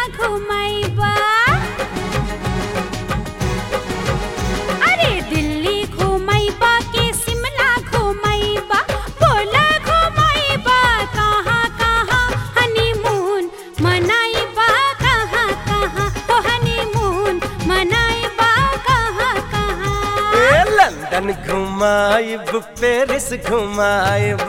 घुमाइबा अरे दिल्ली घुमाइबा के शिमला घुमाइबा बोला घुमाइबा कहाँ कहाँ हनीमून मनाइबा कहाँ कहाँ ओ हनीमून मनाइबा कहाँ कहाँ ए लंदन घुमाइब पेरिस घुमाइब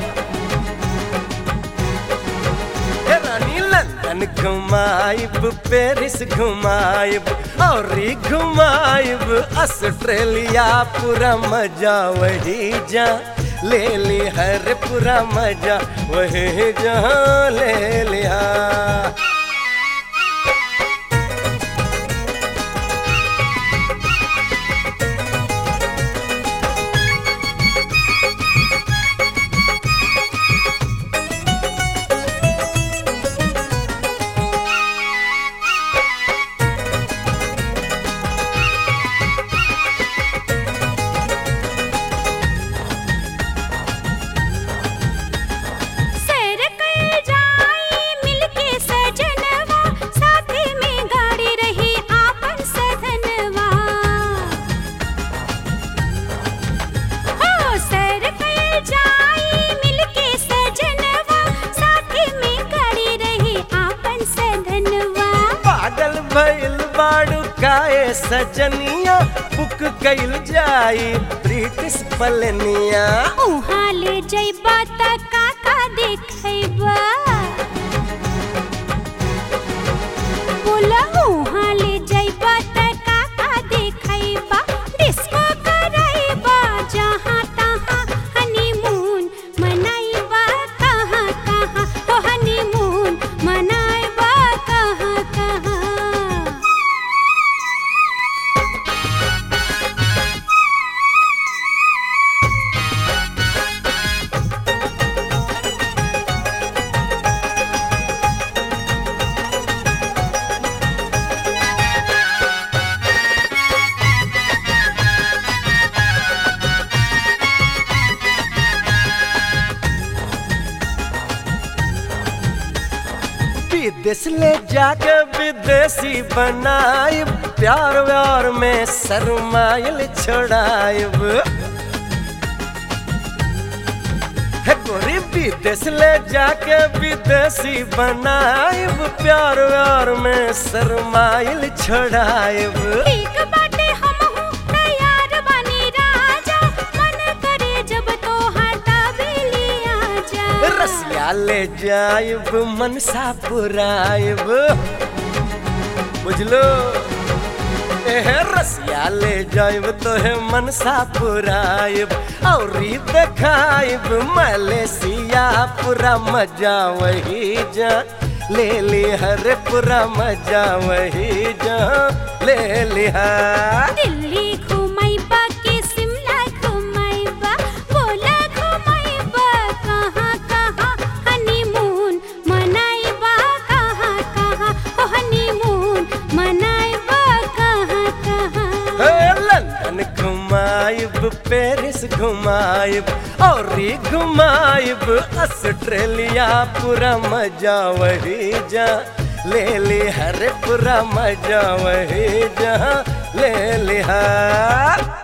ए रानी लंदन घुमाइब पेरिस घुमाइब और घुमाइब ऑस्ट्रेलिया पूरा मजा वही जा ले ली हर पूरा मजा वही जहाँ ले लिया सैर कइल जाई मिलके सजनवा साथे में गाड़ी रही आपन सधनवा हो सैर कइल जाई मिलके सजनवा साथे में गाड़ी रही आपन सधनवा पागल भइल बाड़ू काए सजनिया बुक कइल जाई ब्रिटिश पलनिया उहाँ ले जइबा त काका देखैबा बोला उहाँ ले जइबा त काका देखैबा डिस्को करैबा जहाँ तहाँ हनीमून मनाइबा कहाँ कहाँ ओ हनीमून मनाइबा कहाँ कहाँ विदेश ले जाके विदेशी बनाइब प्यार व्यार में शरमाइल छोड़ाइब हे गोरी विदेश ले जाके विदेशी बनाइब प्यार व्यार में शरमाइल छोड़ाइब ठीक बाटे हमहू तैयार बानी राजा मन करे जब तोहार तबेली आजा रसिया ले जाइब मनसा पुराइब बुझलो एह रसिया ले जाइब तोहे मनसा पुराइब और देखाइब मलेशिया पूरा मजा वही जा ले ली हर पूरा मजा वही जा ले लिहा दिल्ली घुमाइबा के शिमला घुमाइबा बोला घुमाइबा कहाँ कहाँ हनीमून मनाइबा कहाँ कहाँ ओ हनीमून मनाइबा कहाँ कहाँ हे लंदन घुमाइब पेरिस घुमाइब और घुमाइब ऑस्ट्रेलिया पूरा मजा वही जा ले ली हर पूरा मजा वही जा ले लिहा